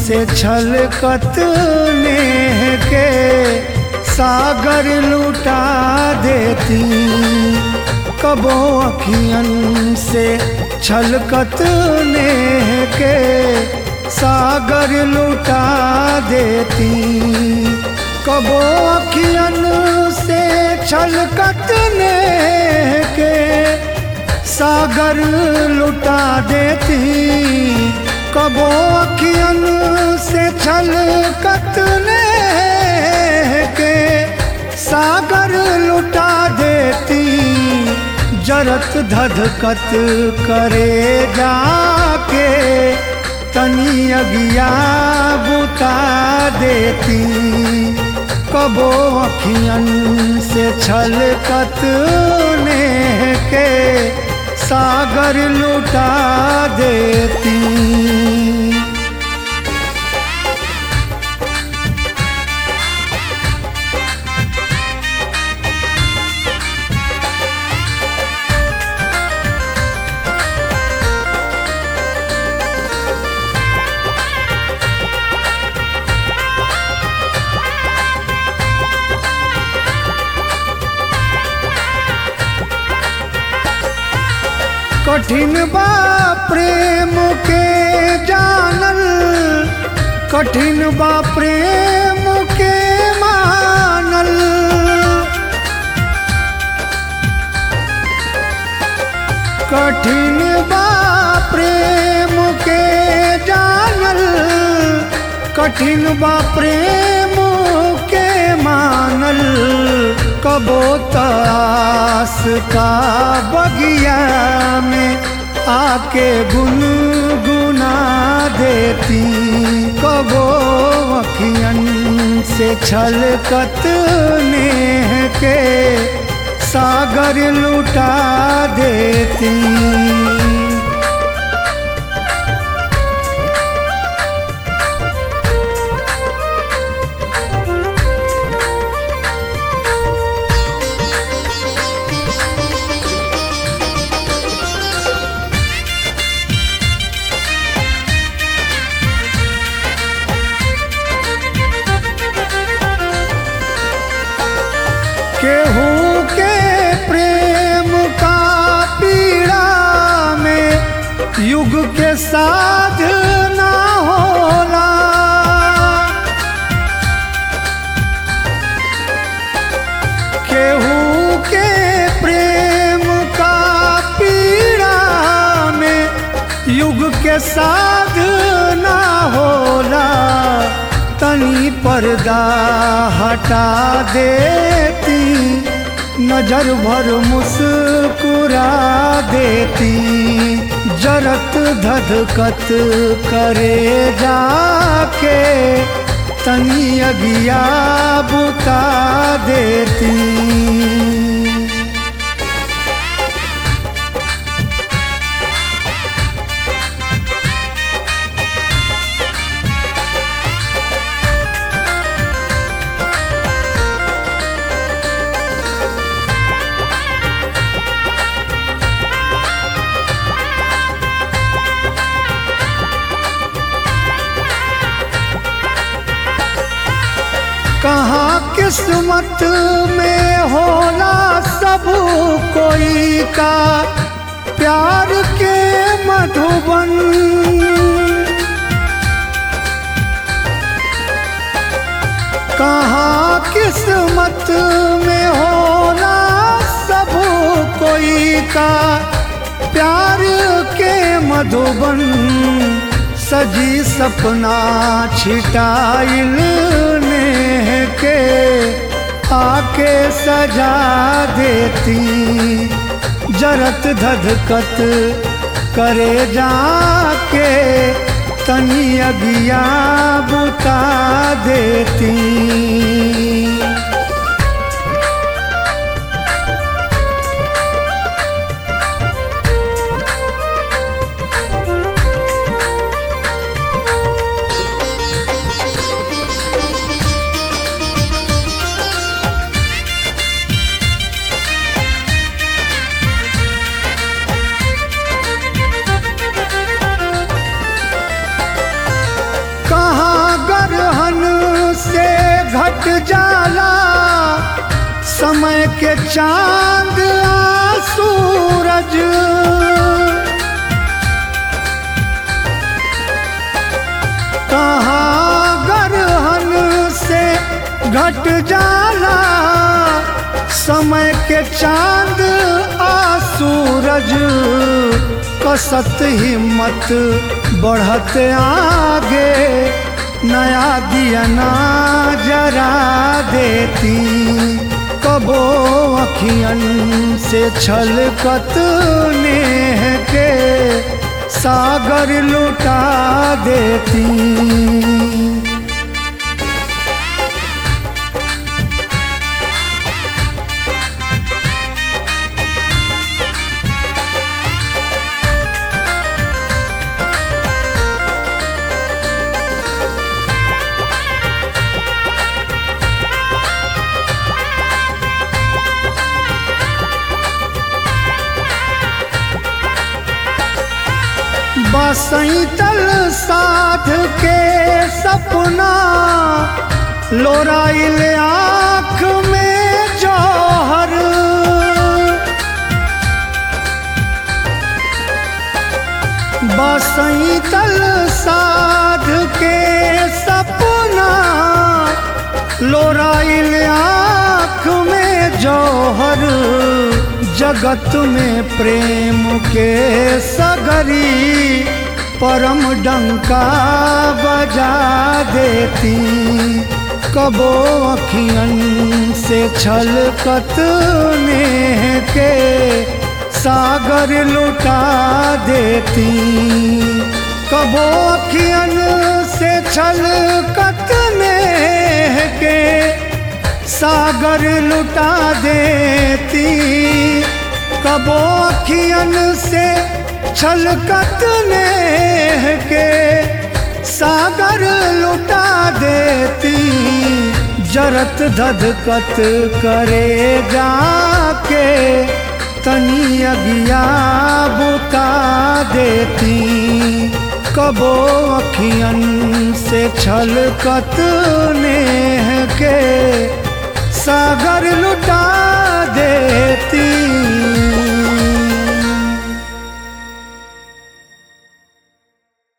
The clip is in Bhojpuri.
से छलकत नेह के सागर लुटा देती कबो अखियन से छलकत नेह के सागर लुटा देती कबो अखियन से छलकत नेह के सागर लुटा देती कबो अखियन से छलकत नेह के सागर लुटा देती जरत धधकत करे जाके तनी अगिया बुता देती कबो अखियन से छलकत नेह के सागर लुटा देती कठिन बा प्रेम के जानल कठिन बा प्रेम के मानल कठिन बा प्रेम के जानल कठिन बा प्रेम के मानल कबो तास का बगिया में आके गुनगुना देती कबो अखियन से छलकत नेह के सागर लुटा देती केहू के प्रेम का पीड़ा में युग के साध ना होला केहू के प्रेम का पीड़ा में युग के साध ना होला तनी पर्दा हटा देती नजर भर मुस्कुरा देती जरत धधकत करे जाके तनी अगिया बुता देती कहाँ किस्मत में होला सब कोई का प्यार के मधुबन कहाँ किस्मत में होला सब कोई का प्यार के मधुबन सजी सपना छिटाइल नेह के आके सजा देती जरत धधकत करे जाके तनी अगिया बुता देती कहाँ घट जाला समय के चांद आ सूरज कहाँ गरहन से घट जाला समय के चांद आ सूरज कसत हिम्मत बढ़त आगे नया दियना जरा देती कबो अखियन से छलकत नेह के सागर लुटा देती बसैतल साध के सपना लोराइल आँख में जौहर बसैतल साध के सपना लोराइल आँख में जौहर जगत में प्रेम के सगरी परम डंका बजा देती कबो अखियन से छलकत नेह के सागर लुटा देती कबो अखियन से छलकत नेह के सागर लुटा देती कबो अखियन से छलकत नेह के सागर लुटा देती जरत धधकत करे जाके तनी अगिया बुता देती कबो अखियन से छलकत ने